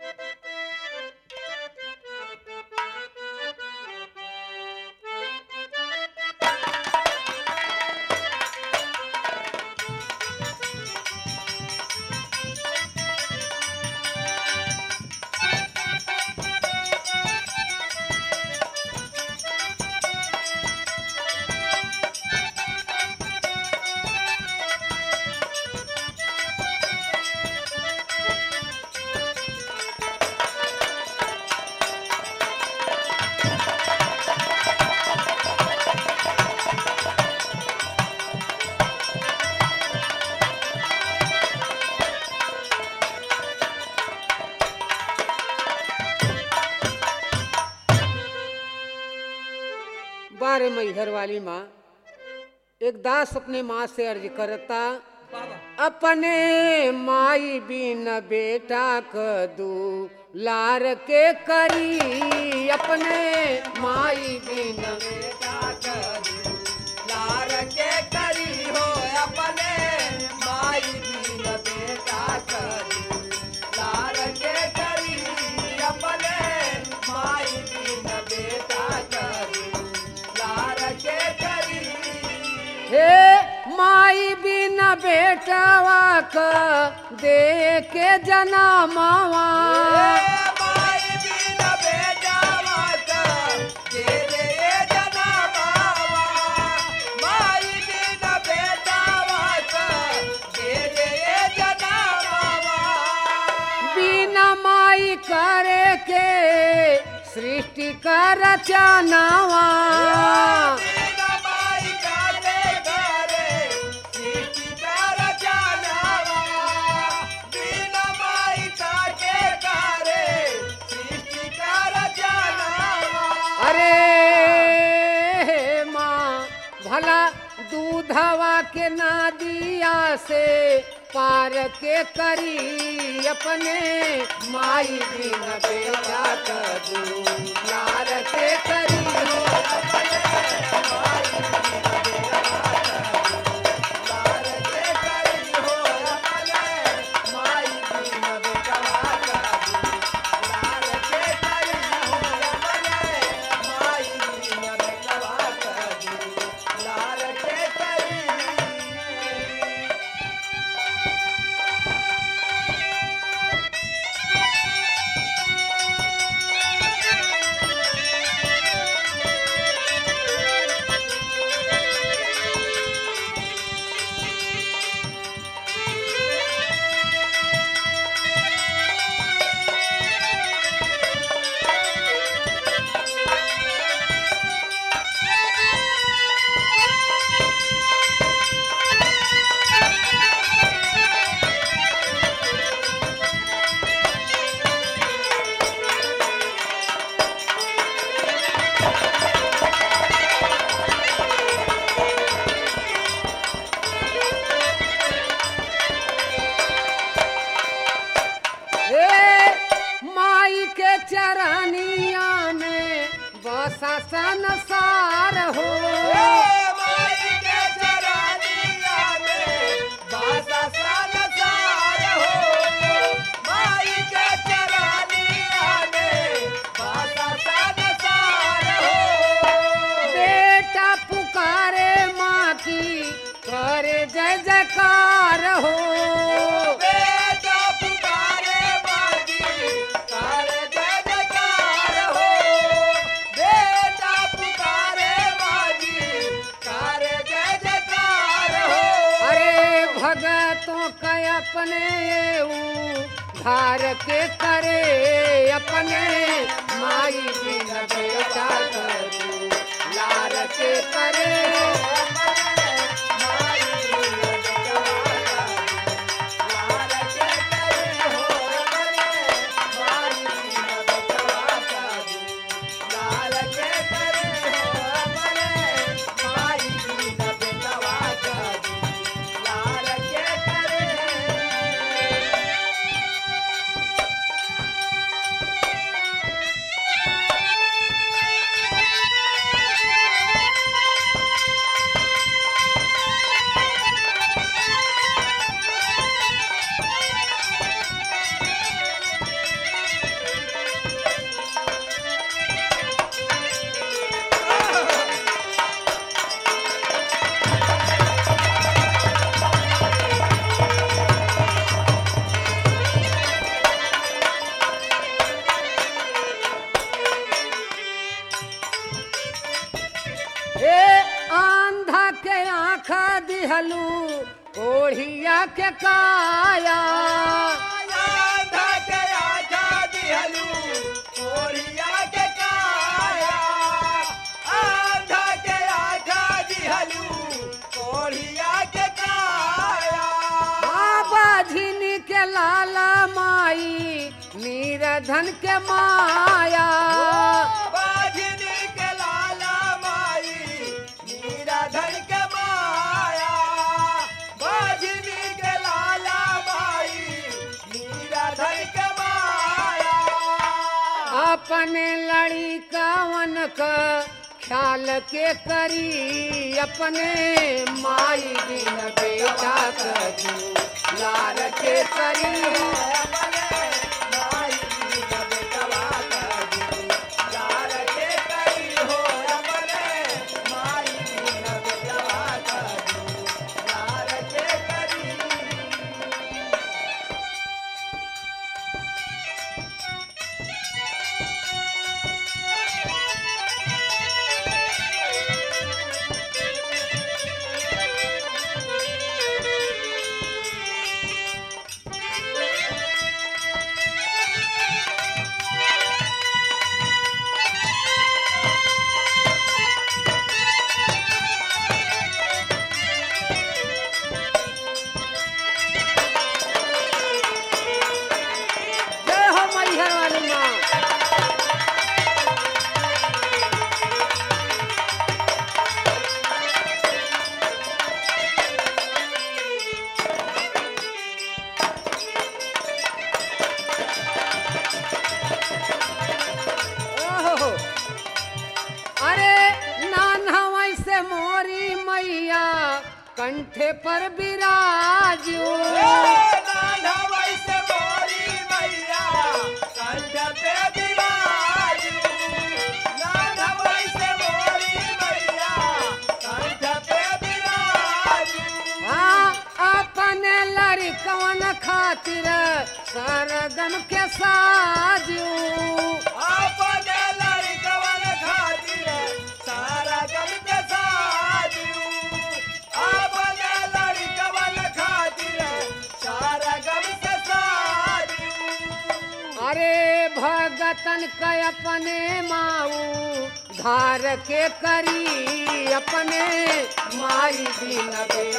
बारे मैहर वाली माँ एक दास अपने माँ से अर्ज करता बाबा अपने माई बिन बेटा कदू लार के करी अपने माई बिन बेटा करू लार के करी हो अपने माई बिन बेटा करू लार के करी अपने माई बिन बेटा करू लार के करी हे माई बिन बेटवा क दे के जनमावा माई बिन बेटा मात तेरे जना बाबा माई बिन बेटा मात तेरे जना बाबा बिना माई करे के सृष्टि का रचनावा बिन माई काले घरे सीटी कर जानवा बिन माई काके घरे सीटी कर जानवा अरे माँ भला दूधवा के नादिया से पार के करी अपने माई बिन बेटा कदू लार के करी हो हे माई के चरनिया में बसा संसार हो बेटा पुकारे माँ की करे जय जयकार हो अरे भगतों का अपने ऊ धार के करे अपने माई बिन बेटा करू लार के करे दिहलू कोढ़िया के काया आंधा के आजा दिहलू कोरिया के काया आंधा के आजा दिहलू कोरिया के काया बाबा झिनी के लाला माई नीरधन के माया बाजनी के लाला माई मीरा धन के माया बाजनी के लाला माई मीरा धन के माया अपने लड़ी कवन का ख्याल के करी अपने माई बिन बेटा करू लार के करी जय हो मैहर वाली माँ ओहो। अरे नाना वैसे मोरी मैया कंठे पर बिराजू हाँ अपने लड़कवन खातिर सरगम के साजू अपने लड़कवन खातिर सारा गम के साजू अपने लड़कवन खातिर सारा गम से साजू अरे भगतन के अपने माऊ धार के करी अपने माई दिन बेटा